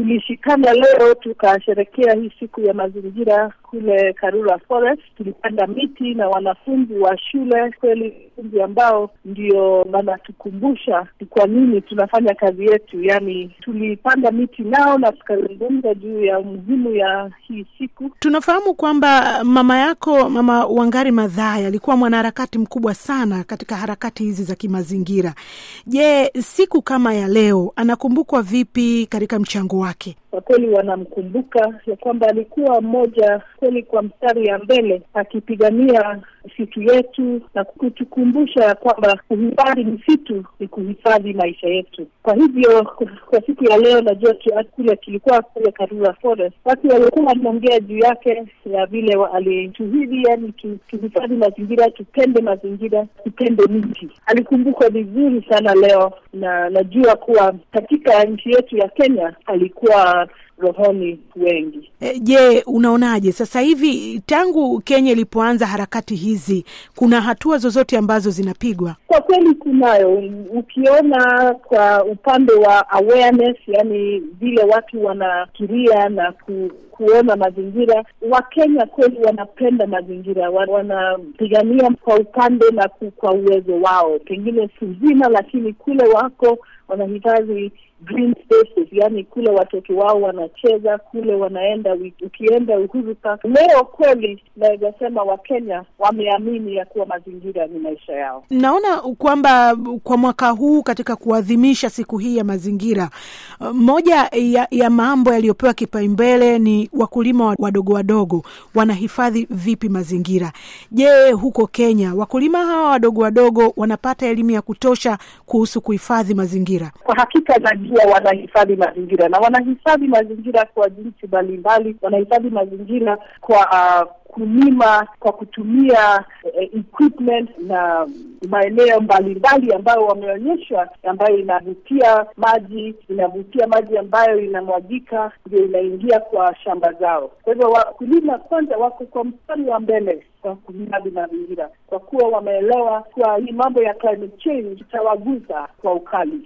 tulishikana leo tukasherekea hii siku ya mazingira kule Karura Forest. Tulipanda miti na wanafunzi wa shule, kweli wanafunzi ambao ndio wanatukumbusha ni kwa nini tunafanya kazi yetu. Yaani tulipanda miti nao na tukazungumza juu ya umuhimu ya hii siku. Tunafahamu kwamba mama yako Mama Wangari Maathai alikuwa mwanaharakati mkubwa sana katika harakati hizi za kimazingira. Je, siku kama ya leo anakumbukwa vipi katika mchango wake? Kwa kweli wanamkumbuka ya kwamba alikuwa mmoja kweli kwa mstari ya mbele akipigania misitu yetu na kutukumbusha ya kwamba kuhifadhi misitu ni kuhifadhi maisha yetu. Kwa hivyo kwa siku ya leo, najua kule tulikuwa kule Karura Forest, watu walikuwa wanaongea juu yake ya vile alituhidi, yani tuhifadhi mazingira, tupende mazingira, tupende miti. Alikumbukwa vizuri sana leo, na najua kuwa katika nchi yetu ya Kenya alikuwa rohoni wengi. E, je, unaonaje sasa hivi tangu Kenya ilipoanza harakati hizi, kuna hatua zozote ambazo zinapigwa? Kwa kweli kunayo. Ukiona kwa upande wa awareness, yani vile watu wanafikiria na ku, kuona mazingira, Wakenya kweli wanapenda mazingira, wanapigania kwa upande na kwa uwezo wao, pengine si zima, lakini kule wako wanahitaji green spaces, yani kule watoto wao wanacheza kule, wanaenda ukienda Uhuru Park leo, kweli naweza sema Wakenya wameamini ya kuwa mazingira ni maisha yao. Naona kwamba kwa mwaka huu katika kuadhimisha siku hii ya mazingira, moja ya, ya mambo yaliyopewa kipaumbele ni wakulima wadogo wadogo wanahifadhi vipi mazingira. Je, huko Kenya wakulima hawa wadogo wadogo wanapata elimu ya kutosha kuhusu kuhifadhi mazingira? Kwa hakika najua wanahifadhi mazingira na wanahifadhi mazingira kwa jinsi mbalimbali. Wanahifadhi mazingira kwa uh, kulima kwa kutumia uh, equipment na maeneo mbalimbali ambayo wameonyeshwa, ambayo inavutia maji, inavutia maji ambayo inamwagika, ndio inaingia kwa shamba zao. Kwa hivyo wakulima kwanza wako kwa mstari wa mbele kwa kuhifadhi mazingira, kwa kuwa wameelewa kuwa hii mambo ya climate change itawagusa kwa ukali.